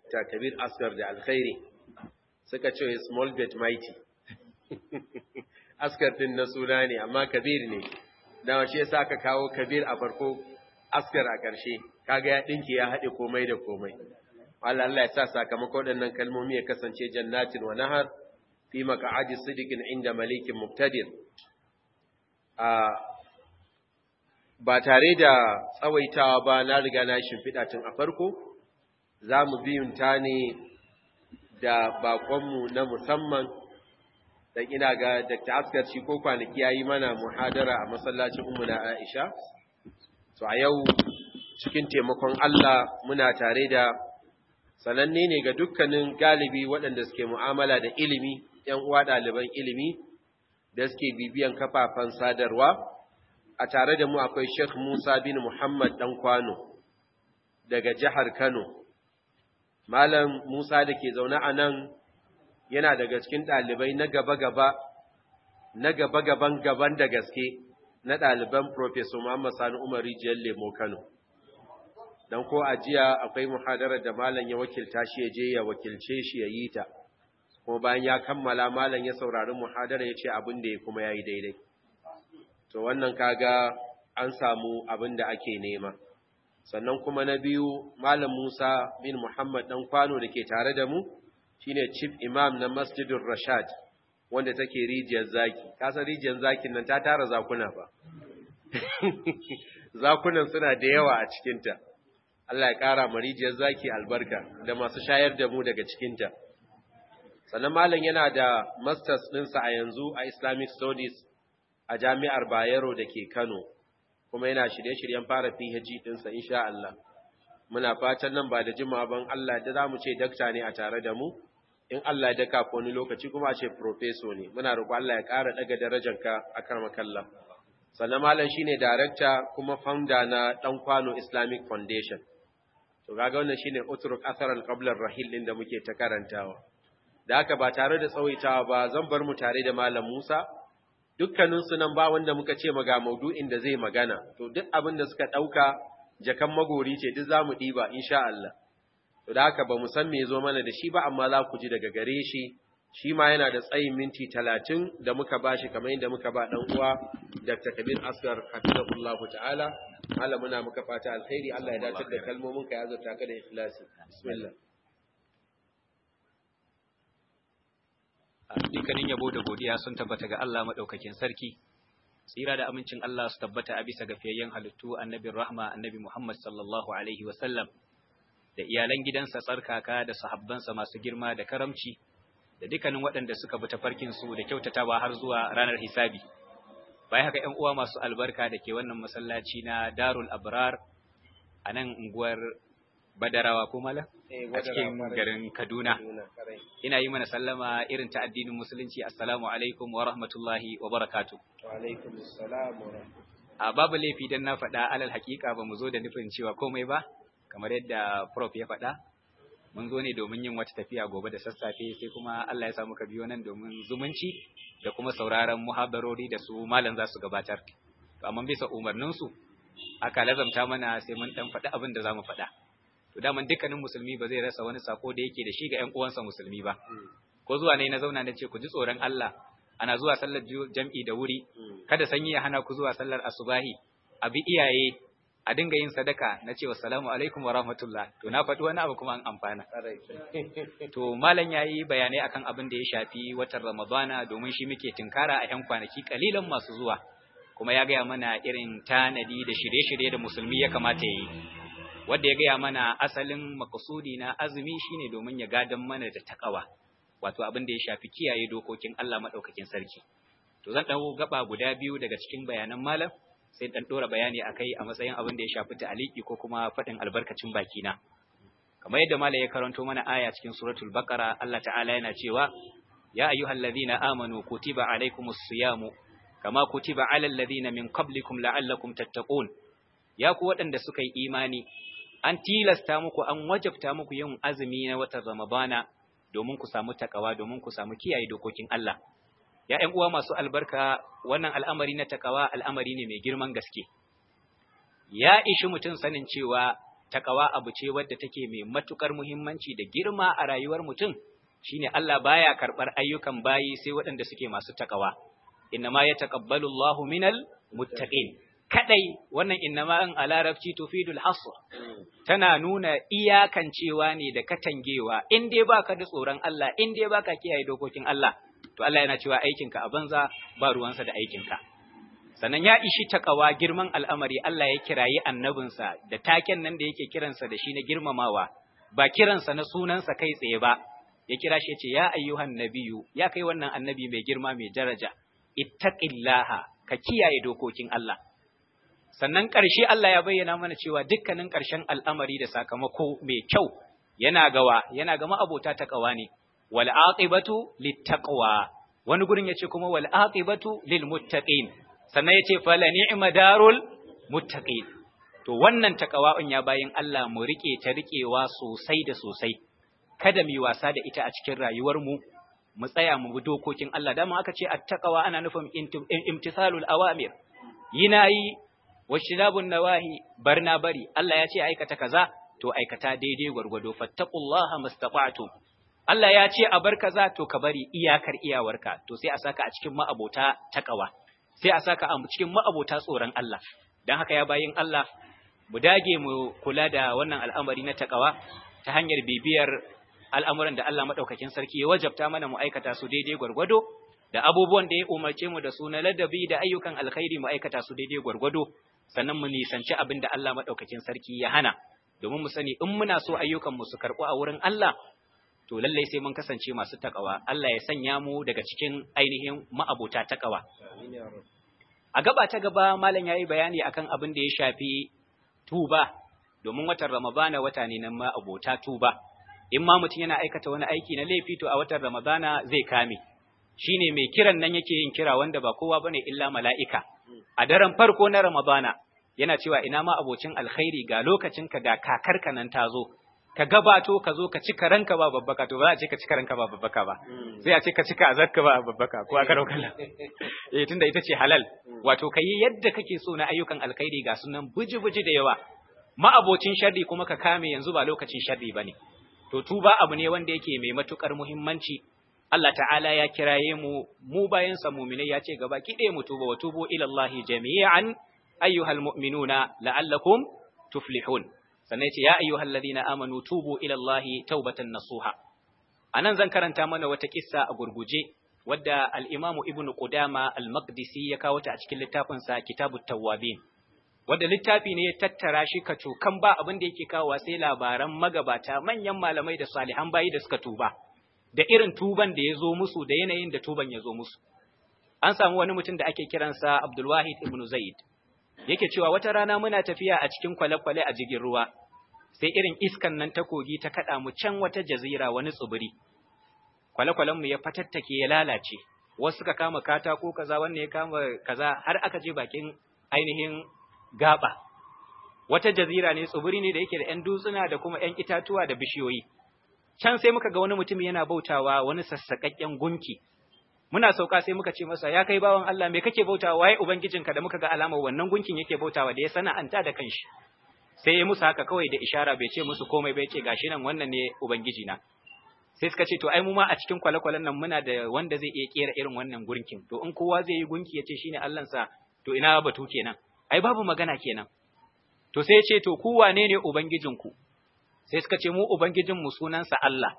Dr. Kabir Asgar da alkhairi suka ce small bet mighty Asgar din na suna ne amma Kabir ne dan shi yasa aka kawo Kabir a farko Asgar a ƙarshe kaga ya dinki ya haɗe komai da komai Allah Allah ya sa sakamakon waɗannan kalmomi ya kasance jannatin wa nahar fi maq'adi sidiqin inda malikin muqtadir a ba tare da tsawaitawa ba na riga na shimfiɗa tun a farko za mu biyunta ne da baƙonmu na musamman da ina ga Dr. Askar shi ko kwanaki ya yi mana muhadara a masallacin na Aisha. So a yau cikin taimakon Allah muna tare da sananne ne ga dukkanin galibi waɗanda suke mu'amala da ilimi, ‘yan uwa ɗaliban ilimi da suke bibiyan kafafen sadarwa. a tare da mu akwai Sheikh Musa bin Muhammad dan Kwano daga jihar Kano. Malam Musa da ke zaune a nan yana daga cikin ɗalibai na gaba-gaba, na gaba-gaban gaban da gaske na ɗaliban Profesor Muhammad Sani Umar Rijiyar Lemo Kano. Don ko a jiya akwai muhadarar da Malam ya wakilta shi ya je ya wakilce shi ya yi ta, kuma bayan ya kammala Malam ya saurari muhadarar ya ce abin da ya kuma ya yi daidai. to wannan kaga an samu abin da ake nema sannan kuma na biyu malam Musa bin Muhammad dan kwano da ke tare da mu shine chief imam na Masjidur Rashad wanda take rijiyar zaki kasa rijiyar zakin nan ta tara zakuna ba zakunan suna da yawa a cikinta Allah ya kara ma rijiyar zaki albarka da masu shayar da mu daga cikinta sannan malam yana da masters ɗinsa a yanzu a Islamic Studies a jami'ar Bayero da ke Kano, kuma yana shirye-shiryen fara PhD ɗinsa, insha Allah. Muna fatan nan ba da jima ban Allah da za mu ce dakta ne a tare da mu, in Allah ya daka wani lokaci kuma a ce profeso ne, muna roƙo Allah ya ƙara ɗaga darajanka a kan makalla. Sannan Malam shi ne darakta kuma founder na Ɗan Kwano Islamic Foundation. To, kaga wannan shi ne Uturuk Asar al-Qablar Rahil ɗin da muke ta karantawa. Da haka ba tare da tsawaitawa ba zan bar mu tare da Malam Musa, dukkaninsu nan ba wanda muka ce maga maudu'in da zai magana, to duk abin da suka ɗauka jakan magori ce duk za mu ɗiba, insha Allah. To da haka ba mu san me zo mana da shi ba, amma za ku ji daga gare shi, shi ma yana da tsayin minti talatin da muka ba shi kamar yadda muka ba ɗan uwa Dr. Kabir Asgar Hafizahullahu ta'ala. Allah muna muka fata alkhairi, Allah ya dace da kalmomin ka ya zata ka da ikhlasi. Bismillah. dukkanin yabo da godiya sun tabbata ga Allah madaukakin sarki tsira da amincin Allah su tabbata a bisa ga fiyayyen halittu annabin rahma annabi Muhammad sallallahu alaihi wa sallam da iyalan gidansa tsarkaka da sahabbansa masu girma da karamci da dukkanin waɗanda suka bi tafarkin su da kyautatawa har zuwa ranar hisabi bai haka ƴan uwa masu albarka da ke wannan masallaci na Darul Abrar a nan unguwar Badarawa ko mala a cikin garin Kaduna ina yi mana sallama irin ta addinin musulunci assalamu alaikum wa rahmatullahi wa barakatuh Wa alaikum assalam wa rahmatullahi. a babu laifi dan na faɗa alal hakika ba mu zo da nufin cewa komai ba kamar yadda prof ya faɗa mun zo ne domin yin wata tafiya gobe da sassafe sai kuma Allah ya sa muka biyo nan domin zumunci da kuma sauraron muhabarori da su malam za su gabatar to amma bisa umarnin su aka lazamta mana sai mun dan faɗi abin da zamu faɗa to daman dukkanin musulmi ba zai rasa wani sako da yake da shi ga ƴan uwansa musulmi ba ko zuwa ne na zauna na ce ku ji tsoron Allah ana zuwa sallar jam'i da wuri kada sanyi ya hana ku zuwa sallar asubahi a bi iyaye a dinga yin sadaka na cewa salamu alaikum wa rahmatullah to na faɗi wani abu kuma an amfana to malam yayi bayanai akan abin da ya shafi watan ramadana domin shi muke tinkara a yan kwanaki kalilan masu zuwa kuma ya gaya mana irin tanadi da shirye-shirye da musulmi ya kamata ya yi wanda ya gaya mana asalin makasudi na azumi shine domin ya gadan mana da takawa wato abin da ya shafi kiyaye dokokin Allah madaukakin sarki to zan dawo gaba guda biyu daga cikin bayanan malam sai dan dora bayani akai a matsayin abin da ya shafi ta'aliki ko kuma fadin albarkacin bakina kamar yadda malam ya karanto mana aya cikin suratul baqara Allah ta'ala yana cewa ya ayyuhallazina amanu kutiba alaykumus siyamu kama kutiba alal ladina min qablikum la'allakum tattaqun ya ku waɗanda suka yi imani an tilasta muku an wajabta muku yin azumi na watan ramadana domin ku samu takawa domin ku samu kiyaye dokokin Allah ya ƴan uwa masu albarka wannan al'amari na takawa al'amari ne mai girman gaske ya ishi mutum sanin cewa takawa abu ce wadda take mai matukar muhimmanci da girma a rayuwar mutum shine Allah baya karbar ayyukan bayi sai waɗanda suke masu takawa innama yataqabbalu Allahu minal muttaqin kadai wannan innama an a larabci tufidul hasr tana nuna iyakancewa ne da katangewa in dai baka da tsoron Allah in dai baka kiyaye dokokin Allah to Allah yana cewa aikinka a banza ba ruwansa da aikinka sannan ya ishi takawa girman al'amari Allah ya kirayi annabinsa da taken nan da yake kiransa da shi na girmamawa ba kiransa na sunansa kai tsaye ba ya kira shi ya ce ya ayyuhan nabiyu ya kai wannan annabi mai girma mai daraja ittaqillaha ka kiyaye dokokin Allah sannan ƙarshe Allah ya bayyana mana cewa dukkanin ƙarshen al'amari da sakamako mai kyau yana gawa yana ga ma'abota takawa ne wal aqibatu littaqwa wani gurin yace kuma wal aqibatu lil muttaqin sannan yace fala ni'ma darul muttaqin to wannan takawa ya bayin Allah mu rike ta rikewa sosai da sosai kada mu yi wasa da ita a cikin rayuwar mu mu tsaya mu bi dokokin Allah dama aka ce attaqwa ana nufin imtisalul awamir yina yi washinabun nawahi barna bari Allah ya ce aikata kaza to aikata daidai gwargwado fattaqullaha mastata'tum Allah ya ce a bar kaza to ka bari iyakar iyawarka to sai a saka a cikin ma'abota takawa sai a saka a cikin ma'abota tsoron Allah dan haka ya bayin Allah mu dage mu kula da wannan al'amari na takawa ta hanyar bibiyar al'amuran da Allah madaukakin sarki ya wajabta mana mu aikata su daidai gwargwado da abubuwan da ya umarce mu da su na ladabi da ayyukan alkhairi mu aikata su daidai gwargwado sannan mu nisanci abin da Allah madaukakin sarki ya hana domin mu sani in muna so ayyukan mu su karɓu a wurin Allah to lallai sai mun kasance masu takawa Allah ya sanya mu daga cikin ainihin ma'abota takawa a gaba ta gaba malam yayi bayani akan abin da ya shafi tuba domin watan Ramadana wata ne na ma'abota tuba in ma mutum yana aikata wani aiki na laifi to a watan Ramadana zai kame shine mai kiran nan yake yin kira wanda ba kowa bane illa mala'ika a daren farko na Ramadana yana cewa ina ma abocin alkhairi ga lokacin ka ga kakarka nan ta zo ka gabato ka zo ka cika ranka ba babbaka to ba za a ce ka cika ranka ba babbaka ba sai a ce ka cika azarka ba babbaka ko aka rauka eh tunda ita ce halal wato kai yadda kake so na ayyukan alkhairi ga sunan buji-buji da yawa ma abocin sharri kuma ka kame yanzu ba lokacin sharri bane to tuba abu ne wanda yake mai matukar muhimmanci Allah ta'ala ya kiraye mu mu bayan sa mu'minai ya ce gaba ki mu tuba wa tubu ila Allah jami'an ayyuhal mu'minuna la'allakum tuflihun sannan ya ce ya ayyuhal ladina amanu tubu ila Allah taubatan nasuha anan zan karanta mana wata kissa a gurguje wadda al-Imam Ibn Qudama al-Maqdisi ya kawo ta a cikin littafin sa Kitabut Tawwabin wadda littafi ne ya tattara shi ka cokan ba abin da yake kawowa sai labaran magabata manyan malamai da salihan bayi da suka tuba da irin tuban da ya zo musu da yanayin da tuban ya zo musu. An samu wani mutum da ake kiransa Abdulwahid ibn Zaid, yake cewa wata rana muna tafiya a cikin kwale-kwale a jirgin ruwa, sai irin iskan nan ta kogi ta kaɗa mu can wata jazira wani tsibiri. Kwale-kwalenmu ya fatattake ya lalace, wasu suka kama katako kaza, wannan ya kama kaza har aka je bakin ainihin gaba. Wata jazira ne tsibiri ne da yake da ‘yan dutsuna da kuma ‘yan itatuwa da bishiyoyi. can sai muka ga wani mutum yana bautawa wani sassaƙaƙƙen gunki muna sauka sai muka ce masa ya kai bawan Allah me kake bautawa waye ubangijinka da muka ga alamar wannan gunkin yake bautawa da ya sana'anta da kanshi sai ya musu haka kawai da ishara bai ce musu komai bai ce gashi nan wannan ne ubangijina sai suka ce to ai mu ma a cikin kwale-kwalen nan muna da wanda zai iya kera irin wannan gunkin to in kowa zai yi gunki ya ce shine Allahnsa to ina batu kenan ai babu magana kenan to sai ya ce to ku wane ne ubangijinku sai suka ce mu ubangijinmu sunansa Allah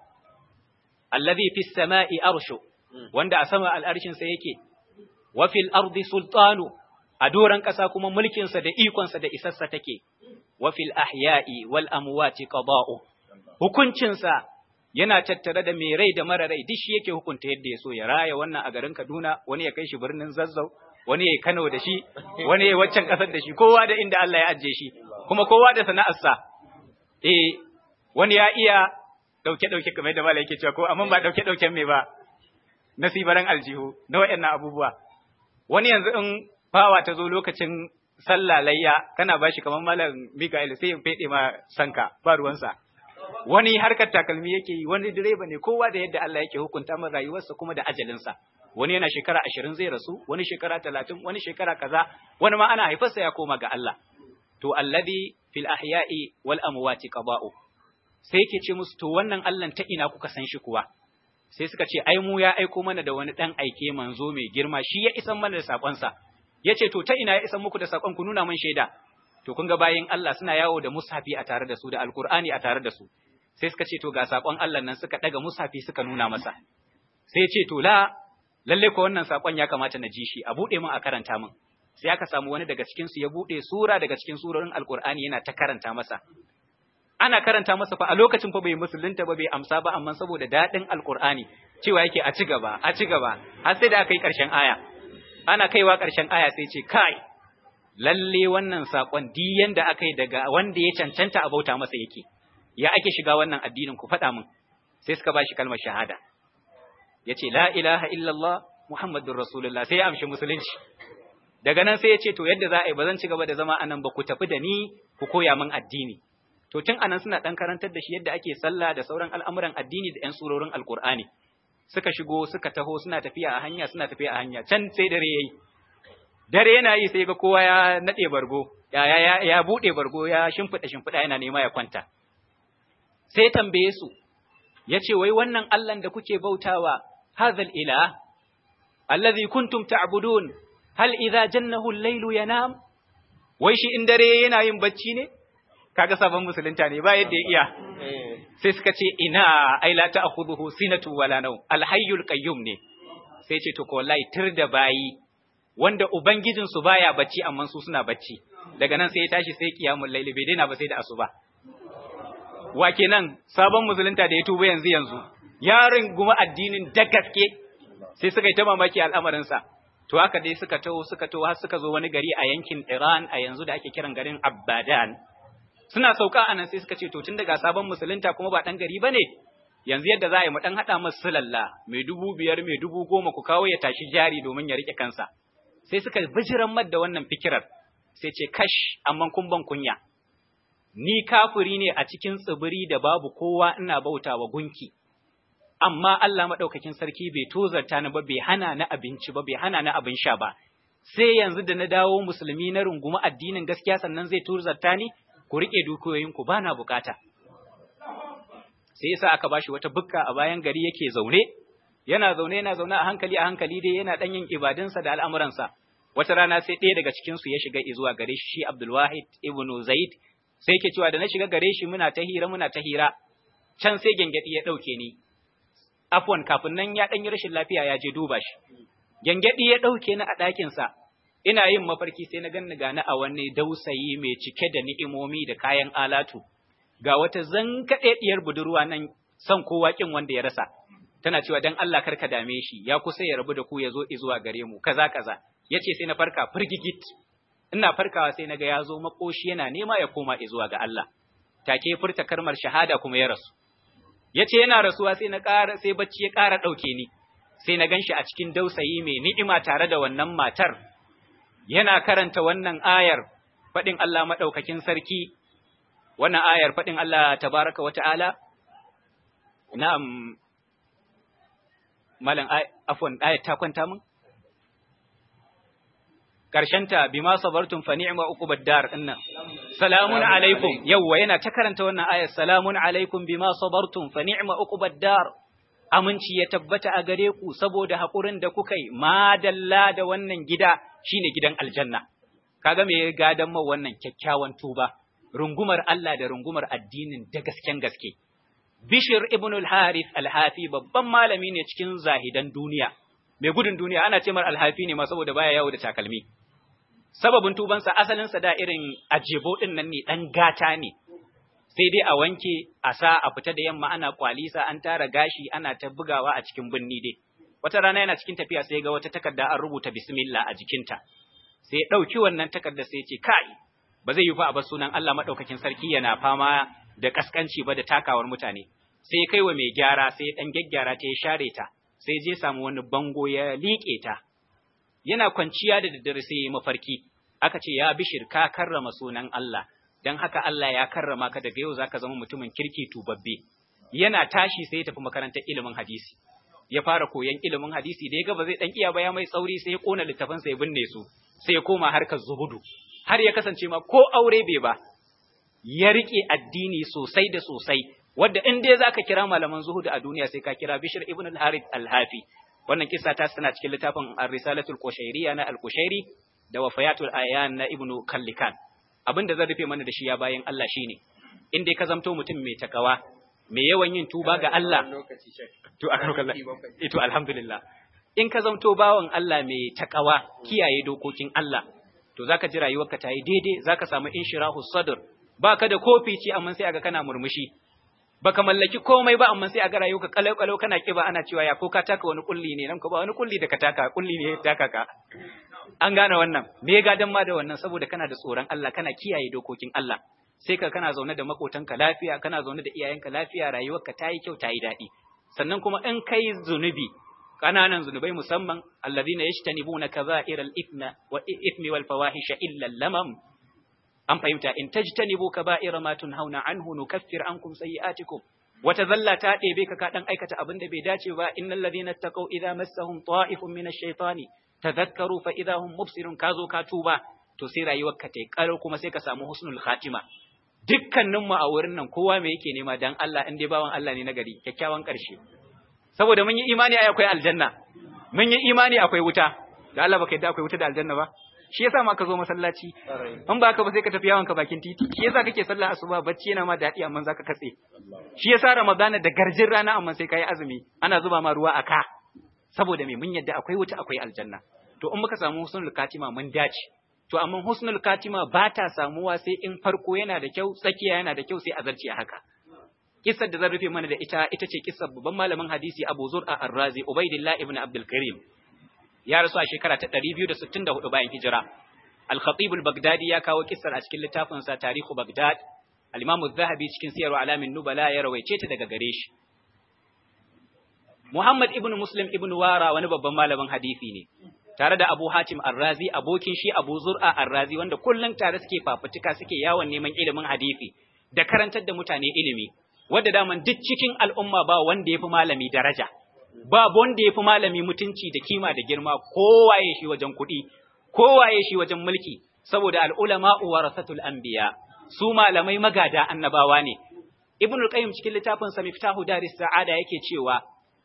allazi fis sama'i arshu wanda a sama al'arshin sa yake wa fil ardi sultanu a doran kasa kuma mulkin sa da ikon sa da isassa take wa fil ahya'i wal amwati qada'u hukuncin sa yana tattare da mai rai da mara rai duk shi yake hukunta yadda ya so ya raya wannan a garin Kaduna wani ya kai shi birnin Zazzau wani ya Kano da shi wani ya waccan kasar da shi kowa da inda Allah ya ajiye shi kuma kowa da sana'arsa eh wani ya iya ɗauke-ɗauke kamar da mala yake cewa ko amma ba ɗauke-ɗauken me ba nasibaran aljihu na waɗannan abubuwa wani yanzu in fawa ta zo lokacin sallah layya kana bashi kamar malam Mikael sai ya fede ma sanka ba ruwansa wani harkar takalmi yake yi wani direba ne kowa da yadda Allah yake hukunta ma rayuwarsa kuma da ajalinsa wani yana shekara ashirin zai rasu wani shekara talatin wani shekara kaza wani ma ana haifarsa ya koma ga Allah to alladhi fil ahya'i wal amwati qada'u sai yake ce musu to wannan Allah ta ina kuka san shi kuwa sai suka ce ai mu ya aiko mana da wani dan aike manzo mai girma shi ya isan mana da sakon sa yace to ta ina ya isan muku da sakon ku nuna mun shaida to kun ga bayin Allah suna yawo da mushafi a tare da su da alqur'ani a tare da su sai suka ce to ga sakon Allah nan suka daga mushafi suka nuna masa sai ce to la lalle ko wannan sakon ya kamata na ji shi a bude min a karanta min sai aka samu wani daga cikin su ya bude sura daga cikin surorin alqur'ani yana ta karanta masa ana karanta masa fa a lokacin fa bai musulunta ba bai amsa ba amma saboda dadin alqur'ani cewa yake a ci gaba a ci gaba har sai da aka yi karshen aya ana kaiwa karshen aya sai ce kai lalle wannan sakon di yanda aka yi daga wanda ya cancanta a bauta masa yake ya ake shiga wannan addinin ku faɗa min sai suka bashi kalmar shahada yace la ilaha illallah muhammadur rasulullah sai ya amshi musulunci daga nan sai ya ce to yadda za a yi ba zan ci gaba da zama anan ba ku tafi da ni ku koya min addini to tun anan suna dan karantar da shi yadda ake sallah da sauran al'amuran addini da 'yan surorin alkur'ani suka shigo suka taho suna tafiya a hanya suna tafiya a hanya can sai dare yayi dare yana yi sai ga kowa ya nade bargo ya ya ya bude bargo ya shimfida shimfida yana nema ya kwanta sai tambaye su yace wai wannan Allah da kuke bautawa hadhal ilah alladhi kuntum ta'budun hal idza jannahu al-laylu yanam wai shi in dare yana yin bacci ne kaga sabon musulunta ne ba yadda ya iya sai suka ce ina ai la ta'khudhuhu sinatu wala naw al-hayyul qayyum ne sai ce to ko wallahi tir da bayi wanda ubangijin su baya bacci amma su suna bacci daga nan sai ya tashi sai kiyamul laili bai daina ba sai da asuba wa kenan sabon musulunta da ya tuba yanzu yanzu yarin guma addinin da gaske sai suka yi ta mamaki al'amarin sa to haka dai suka taho suka taho har suka zo wani gari a yankin Iran a yanzu da ake kiran garin Abadan suna sauka anan sai suka ce to tun daga sabon musulunta kuma ba dan gari bane yanzu yadda za a yi mu dan hada masa sulalla mai dubu biyar mai dubu goma ku kawo ya tashi jari domin ya rike kansa sai suka bijiran da wannan fikirar sai ce kash amma kun ban kunya ni kafiri ne a cikin tsibiri da babu kowa ina bautawa gunki amma Allah madaukakin sarki bai tozarta ni ba bai hana ni abinci ba bai hana ni abin sha ba sai yanzu da na dawo musulmi na rungumi addinin gaskiya sannan zai tozarta ni ku rike dukiyoyinku ba na bukata sai yasa aka bashi wata bukka a bayan gari yake zaune yana zaune yana zaune a hankali a hankali dai yana dan yin ibadunsa da al'amuransa wata rana sai ɗaya daga cikin su ya shiga zuwa gare shi Abdul Wahid ibn Zaid sai yake cewa da na shiga gare shi muna ta hira muna ta hira can sai gengedi ya dauke ni afwan kafin nan ya dan yi rashin lafiya ya je duba shi gengedi ya dauke ni a ɗakin sa ina yin mafarki sai na ganni gani a wani dausayi mai cike da ni'imomi da kayan alatu ga wata zankaɗeɗiyar budurwa nan son kowa kin wanda ya rasa tana cewa dan Allah karka dame shi ya kusa ya rabu da ku ya zo zuwa gare mu kaza kaza yace sai na farka firgigit ina farkawa sai naga ya zo makoshi yana nema ya koma zuwa ga Allah take furta karmar shahada kuma ya rasu yace yana rasuwa sai na ƙara sai bacci ya ƙara ɗauke ni sai na ganshi a cikin dausayi mai ni'ima tare da wannan matar yana karanta wannan ayar faɗin Allah maɗaukakin sarki, wannan ayar faɗin Allah tabaraka wa ta'ala, na'am, malam afon ayar ta kwanta mun? Ƙarshenta, bi ma sabartun fa ni'ma uku baddar ɗinnan, salamun alaikum, yawwa yana ta karanta wannan ayar, salamun alaikum bi ma sabartun fa ni'ma uku baddar. Aminci ya tabbata a gare ku saboda haƙurin da kuka yi, madalla da wannan gida shine gidan aljanna kaga me ya gadan ma wannan kyakkyawan tuba rungumar Allah da rungumar addinin da gasken gaske Bishir ibn al-Harith al-Hafi babban malami ne cikin zahidan duniya mai gudun duniya ana ce mar al-Hafi ne ma saboda baya yawo da takalmi sababin tubansa asalin sa da irin ajebo din nan ne dan gata ne sai dai a wanke a sa a fita da yamma ana kwalisa an tara gashi ana ta bugawa a cikin binni dai wata rana yana cikin tafiya sai ga wata takarda an rubuta bismillah a jikinta sai ya ɗauki wannan takarda sai ya ce kai ba zai yi fa a bar sunan Allah madaukakin sarki yana fama da kaskanci ba da takawar mutane sai kai wa mai gyara sai ya dan gyaggyara ta ya share ta sai je samu wani bango ya liƙe ta yana kwanciya da daddare sai ya mafarki aka ce ya bishir ka karrama sunan Allah dan haka Allah ya karrama ka daga yau zaka zama mutumin kirki tubabbe yana tashi sai ya tafi makarantar ilimin hadisi ya fara koyan ilimin hadisi da ya ga ba zai dan iya ba ya mai tsauri sai ya kona littafin sai ya binne su sai ya koma harkar zuhudu har ya kasance ma ko aure bai ba ya rike addini sosai da sosai wanda in dai zaka kira malaman zuhud a duniya sai ka kira Bishr ibn al-Harith al-Hafi wannan kissa ta tana cikin littafin Ar-Risalatul Qushayriyya na Al-Qushayri da Wafayatul Ayan na Ibn Kallikan abinda zan rufe mana da shi ya bayan Allah shine in dai ka zamto mutum mai takawa mai yawan yin tuba ga Allah to to alhamdulillah in ka zamto bawan Allah mai takawa kiyaye dokokin Allah to zaka ji rayuwarka ta yi daidai zaka samu inshirahu sadr baka da kofi ce amma sai aga kana murmushi baka mallaki komai ba amma sai aga rayuwarka kalau kalau kana kiba ana cewa ya ko ka taka wani kulli ne nan ko ba wani kulli da ka taka kulli ne ya taka ka an gane wannan me ya gadan ma da wannan saboda kana da tsoron Allah kana kiyaye dokokin Allah sai ka kana zaune da makotanka lafiya kana zaune da iyayenka lafiya rayuwarka ta yi kyau ta yi daɗi sannan kuma in kai zunubi kananan zunubai musamman alladhina yajtanibuna kaba'iral ithma wa ithmi wal fawahisha illa lamam an fahimta in tajtanibu kaba'ira ma tunhauna anhu nukaffir ankum sayi'atikum wata zalla ta ɗebe ka ka dan aikata abin da bai dace ba innal ladhina taqaw idza massahum ta'ifun minash shaitani tadhakkaru fa idza hum mubsirun kazo ka tuba to sai rayuwarka ta karo kuma sai ka samu husnul khatima dukkanin mu a wurin nan kowa me yake nema dan Allah in dai bawan Allah ne na gari kyakkyawan ƙarshe saboda mun yi imani ai akwai aljanna mun yi imani akwai wuta da Allah baka yadda akwai wuta da aljanna ba shi yasa ma ka zo masallaci in ba ka ba sai ka tafi yawon ka bakin titi shi yasa kake sallah asuba bacci yana ma daɗi amma zaka katse shi yasa ramadana da garjin rana amma sai kai azumi ana zuba ma ruwa a ka saboda me mun yadda akwai wuta akwai aljanna to in muka samu husnul katima mun dace to amma husnul katima ba ta samuwa sai in farko yana da kyau tsakiya yana da kyau sai a zarce a haka kissar da zan rufe mana da ita ita ce kissar babban malamin hadisi Abu Zur'a Ar-Razi Ubaidillah ibn Abdul Karim ya rasu a shekara ta 264 bayan hijira Al-Khatib al-Baghdadi ya kawo kissar a cikin littafin sa Tarihu Baghdad Al-Imam Az-Zahabi cikin Siyar Alamin Nubala ya rawaice ta daga gare shi Muhammad ibn Muslim ibn Wara wani babban malamin hadisi ne tare da Abu Hatim Ar-Razi abokin shi Abu Zur'a Ar-Razi wanda kullum tare suke fafutuka suke yawon neman ilimin hadisi da karantar da mutane ilimi wanda daman duk cikin al'umma ba wanda yafi malami daraja ba wanda yafi malami mutunci da kima da girma kowaye shi wajen kuɗi kowaye shi wajen mulki saboda al'ulama warasatul anbiya su malamai magada annabawa ne Ibn qayyim cikin littafin sa Miftahu Daris Sa'ada yake cewa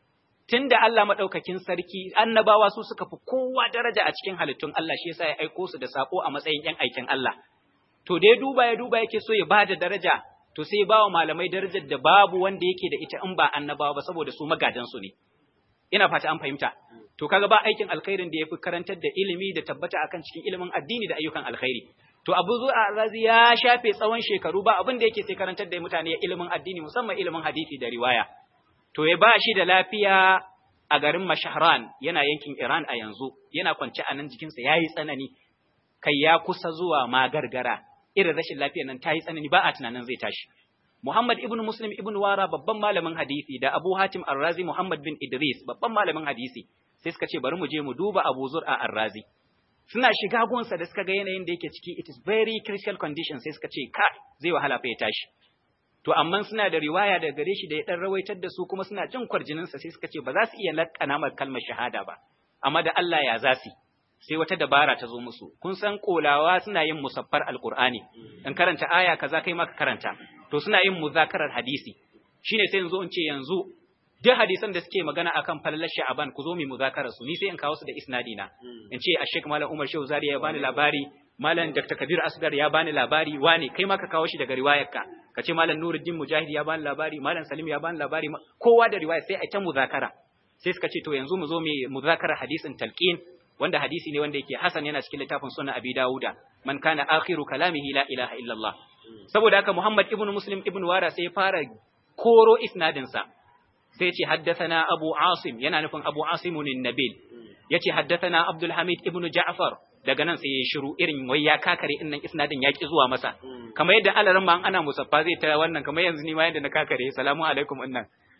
tunda Allah madaukakin sarki annabawa su suka fi kowa daraja a cikin halittun Allah shi yasa ya aiko su da sako a matsayin yan aikin Allah to da ya duba ya duba yake so ya bada daraja to sai ya bawa malamai darajar da babu wanda yake da ita in ba annabawa ba saboda su magadan su ne ina fata an fahimta to kaga ba aikin alkhairin da yafi karantar da ilimi da tabbata akan cikin ilimin addini da ayyukan alkhairi to Abu Zu'a Razi ya shafe tsawon shekaru ba abin da yake sai karantar da mutane ilimin addini musamman ilimin hadisi da riwaya to ya ba shi da lafiya a garin Mashahran yana yankin Iran a yanzu yana kwance a nan jikinsa yayi tsanani kai ya kusa zuwa ma gargara irin rashin lafiyar nan ta yi tsanani ba a tunanin zai tashi Muhammad ibn Muslim ibn Wara babban malamin hadisi da Abu Hatim Ar-Razi Muhammad bin Idris babban malamin hadisi sai suka ce bari mu je mu duba Abu Zur'a Ar-Razi suna shiga gonsa da suka ga yanayin da yake ciki it is very critical condition sai suka ce ka zai wahala fa ya tashi to amma suna da riwaya daga gare shi da ya dan rawaitar da su kuma suna jin kwarjinin sa sai suka ce ba za su iya lakkana mar kalmar shahada ba amma da Allah ya zasi sai wata dabara ta zo musu kun san kolawa suna yin musaffar alqur'ani in karanta aya kaza kai ma ka karanta to suna yin muzakarar hadisi shine sai yanzu in ce yanzu duk hadisan da suke magana akan falalar sha'aban ku zo mu muzakarar su ni sai in kawo su da isnadi na in ce a Sheikh Malam Umar Shehu Zari ya bani labari Malam Dr. Kabir Asgar ya bani labari wane kai ma ka kawo shi daga riwayarka ka ce Malam Nuruddin Mujahid ya bani labari Malam Salim ya bani labari kowa da riwaya sai a ta muzakara sai suka ce to yanzu mu zo mu muzakarar hadisin talqin wanda hadisi ne wanda yake hasan yana cikin littafin sunan Abi Dawuda man kana akhiru kalamihi la ilaha illallah saboda haka Muhammad ibn Muslim ibn Wara sai ya fara koro isnadin sa sai ce haddathana Abu Asim yana nufin Abu Asim nabil yace haddathana Abdul Hamid ibn Ja'far daga nan sai ya shiru irin wai ya kakare innan isnadin ya ki zuwa masa kamar yadda alaran ma ana musaffa zai ta wannan kamar yanzu ni ma yadda na kakare salamu alaikum innan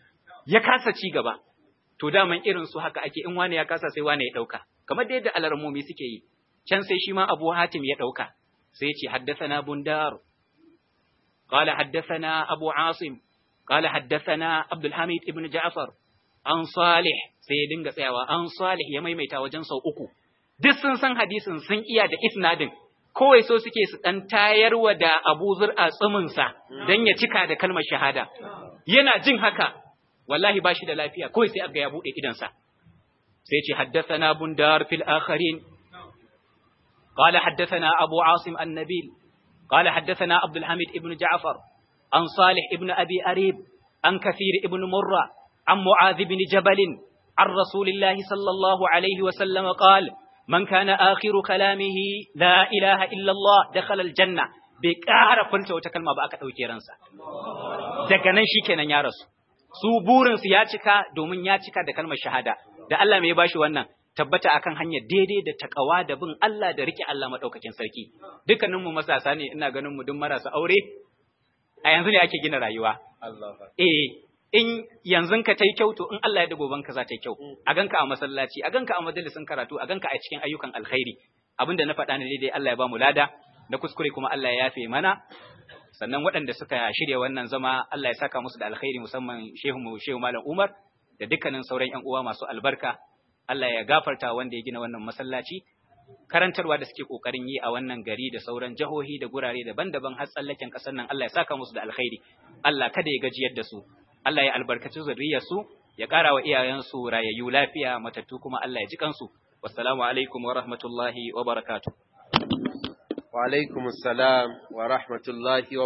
ya kasa ci gaba to daman irin su haka ake in wani ya kasa sai wani ya dauka kamar da yadda alarmomi suke yi can sai shi ma Abu Hatim ya dauka sai ya ce haddathana Bundar قال حدثنا أبو عاصم قال حدثنا عبد الحميد ابن جعفر an salih sai ya dinga tsayawa an salih ya maimaita wajen sau uku duk sun san hadisin sun iya da isnadin kawai so suke su ɗan tayarwa da Abu Zur'a tsuminsa don ya cika da kalmar shahada. Yana jin haka, wallahi ba shi da lafiya, kawai sai aga ya buɗe idansa. Sai ce, Haddasana bundar fil akharin, قال حدثنا أبو عاصم النبيل قال حدثنا عبد الحميد ابن جعفر عن صالح ابن أبي أريب عن كثير ابن مرة عن معاذ بن جبل عن رسول الله صلى الله عليه وسلم قال من كان آخر كلامه لا إله إلا الله دخل الجنة بكار فلت وتكلم بأك أو كيرانسا daga nan shikenan ya rasu su burin su ya cika domin ya cika da kalmar shahada da Allah mai bashi wannan tabbata akan hanyar daidai da takawa da bin Allah da rike Allah madaukakin sarki dukkanin mu masasa ne ina ganin mu duk marasa aure a yanzu ne ake gina rayuwa eh in yanzu ka tai kyau to in Allah ya da goban ka za ta yi kyau a ganka a masallaci a ganka a majalisin karatu a ganka a cikin ayyukan alkhairi abinda na faɗa ne daidai Allah ya ba mu lada na kuskure kuma Allah ya yafe mana sannan waɗanda suka shirya wannan zama Allah ya saka musu da alkhairi musamman shehu mu shehu malam Umar da dukkanin sauran ƴan uwa masu albarka Allah ya gafarta wanda ya gina wannan masallaci karantarwa da suke kokarin yi a wannan gari da sauran jihohi da gurare daban-daban har tsallaken ƙasar nan Allah ya saka musu da alkhairi Allah kada ya gajiyar da su Allah ya albarkaci zuriyarsu ya ƙara wa iyayensu rayayyu lafiya matattu kuma Allah ya ji kansu wassalamu alaikum wa rahmatullahi wa barakatuh wa alaikumus salam wa rahmatullahi wa